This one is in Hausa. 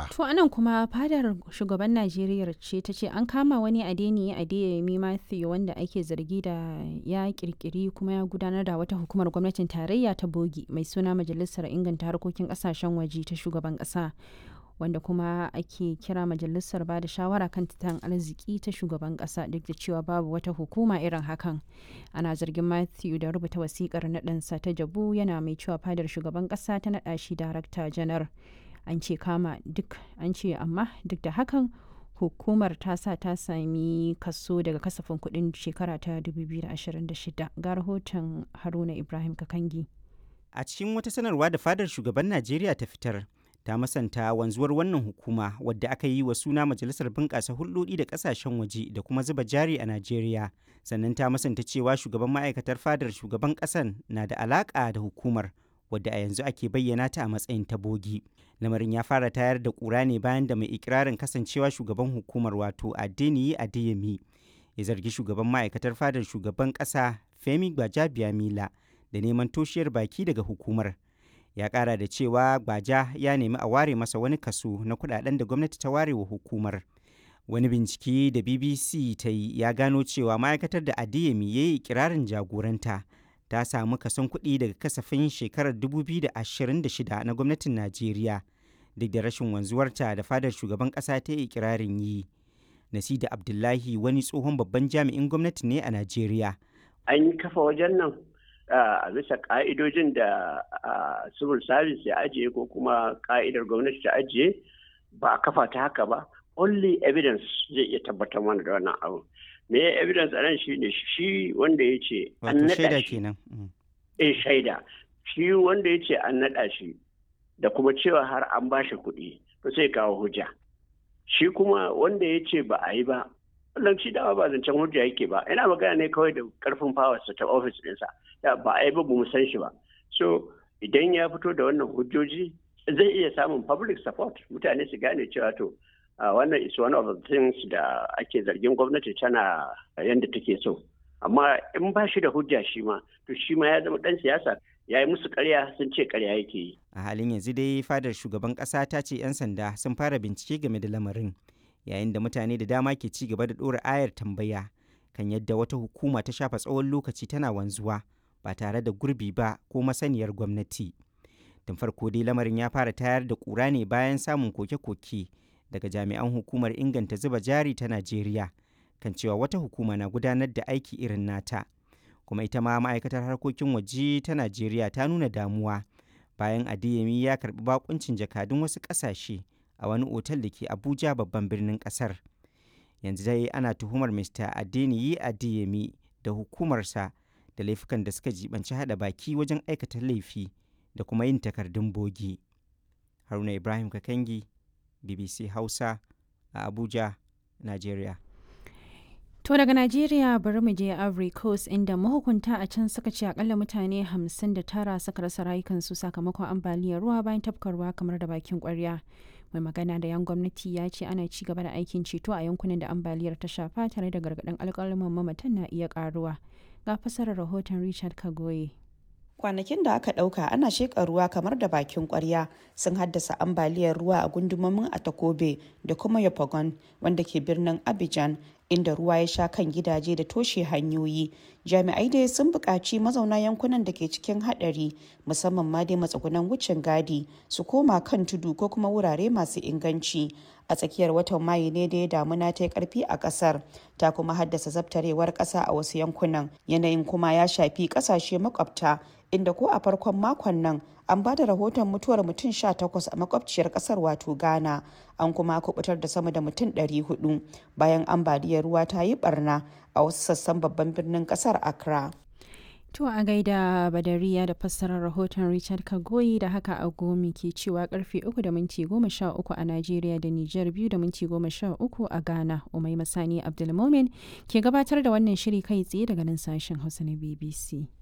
To anan kuma fadar shugaban Najeriya ce ta ce an kama wani Adeniyi Adeyemi Matthew wanda ake zargi da ya kirkiri kuma ya gudanar da wata hukumar gwamnatin tarayya ta bogi mai suna Majalisar Inganta Harkokin Kasashen Waje ta shugaban kasa. wanda kuma ake kira majalisar ba da shawara kan tattalin arziki ta shugaban kasa duk da cewa babu wata hukuma irin hakan ana zargin matthew da rubuta wasikar naɗansa ta jabu yana mai cewa fadar shugaban kasa ta naɗa shi darakta janar an ce kama duk an ce amma duk da hakan hukumar ta sa ta sami kaso daga kasafin kuɗin shekara ta 2026 ga rahoton haruna ibrahim kakangi a cikin wata sanarwa da fadar shugaban najeriya ta fitar ta masanta wanzuwar wannan hukuma wadda aka yi wa suna majalisar bunƙasa hulɗoɗi da ƙasashen waje da kuma zuba jari a najeriya sannan ta masanta cewa shugaban ma'aikatar fadar shugaban ƙasan na da alaƙa da hukumar wadda a yanzu ake bayyana ta a matsayin ta bogi lamarin ya fara tayar da ƙura ne bayan da mai ikirarin kasancewa shugaban hukumar wato adeniyi adeyemi ya zargi shugaban ma'aikatar fadar shugaban ƙasa femi gbajabiamila da neman toshiyar baki daga hukumar ya kara da cewa gbaja ya nemi a ware masa wani kaso na kudaden da gwamnati ta ware wa hukumar wani bincike da bbc ta yi ya gano cewa ma'aikatar da adiyemi ya yi kirarin jagoranta ta samu kason kuɗi daga kasafin shekarar 2026 na gwamnatin najeriya duk da rashin wanzuwarta da fadar shugaban ƙasa ta yi kirarin yi nasida abdullahi wani tsohon babban jami'in gwamnati ne a najeriya an yi kafa wajen nan a bisa ka'idojin da civil service ya ajiye ko kuma ka'idar gwamnati ta ajiye ba a kafa ta haka ba only evidence zai iya tabbatar mana da wannan abu me evidence a nan shi ne shi wanda ya ce an naɗa shi eh shaida shi wanda ya ce an naɗa shi da kuma cewa har an ba shi kuɗi to sai kawo hujja shi kuma wanda ya ce ba a yi ba wannan shi dama ba zancen hujja yake ba ina magana ne kawai da karfin fawarsa ta ofis ɗinsa da ba a yi ba mu san shi ba so idan ya fito da wannan hujjoji zai iya samun public support mutane su gane cewa to wannan is one of the things da ake zargin gwamnati tana yadda take so amma in ba shi da hujja shi ma to shi ma ya zama dan siyasa ya yi musu karya sun ce karya yake yi a halin yanzu dai fadar shugaban kasa ta ce 'yan sanda sun fara bincike game da lamarin yayin da mutane da dama ke ci gaba da ɗora ayar tambaya kan yadda wata hukuma ta shafa tsawon lokaci tana wanzuwa ba tare da gurbi ba ko masaniyar gwamnati. Tun farko dai lamarin ya fara tayar da ƙura ne bayan samun koke-koke daga jami'an hukumar inganta zuba jari ta Najeriya kan cewa wata hukuma na gudanar da aiki irin nata. Kuma ita ma ma'aikatar harkokin waje ta Najeriya ta nuna damuwa bayan Adeyemi ya karɓi bakuncin jakadun wasu ƙasashe a wani otal da ke Abuja babban birnin ƙasar. Yanzu dai ana tuhumar Mr. Adeniyi Adeyemi da hukumarsa da laifukan da suka jibanci hada baki wajen aikata laifi da kuma yin takardun bogi. Haruna Ibrahim Kakangi, BBC Hausa a Abuja, Najeriya. To daga Najeriya bari mu je Ivory Coast inda mahukunta a can suka ce akalla mutane 59 suka rasa rayukansu sakamakon ambaliyar ruwa bayan tafkar ruwa kamar da bakin kwarya. Mai magana da yan gwamnati ya ce ana ci gaba da aikin ceto a yankunan da ambaliyar ta shafa tare da gargaɗin alƙalaman mamatan na iya ƙaruwa. Ga fasarar rahoton Richard Kagoye. kwanakin da aka ɗauka ana sheƙa ruwa kamar da bakin ƙwarya sun haddasa ambaliyar ruwa a gundumomin atakobe da kuma yopagon wanda ke birnin abidjan inda ruwa ya sha kan gidaje da toshe hanyoyi jami'ai dai sun buƙaci mazauna yankunan da ke cikin haɗari musamman ma dai matsugunan wucin gadi su koma kan tudu ko kuma wurare masu inganci a tsakiyar watan mayu ne da ya damuna ta yi karfi a kasar ta kuma haddasa zabtarewar kasa a wasu yankunan yanayin kuma ya shafi kasashe makwabta inda ko a farkon makon nan an ba da rahoton mutuwar mutum 18 a makwabciyar kasar wato ghana an kuma kubutar da sama da mutum 400 bayan ambaliyar ruwa ta yi barna a wasu sassan babban birnin kasar accra To a gaida Badariya da fassarar rahoton Richard Kagoyi da haka a gomi ke cewa karfe 3 da minti 13 a Najeriya da Nijar 2 da minti 13 a Ghana. Umai Masani Abdulmomin ke gabatar da wannan shiri kai tsaye daga nan sashen Hausa na BBC.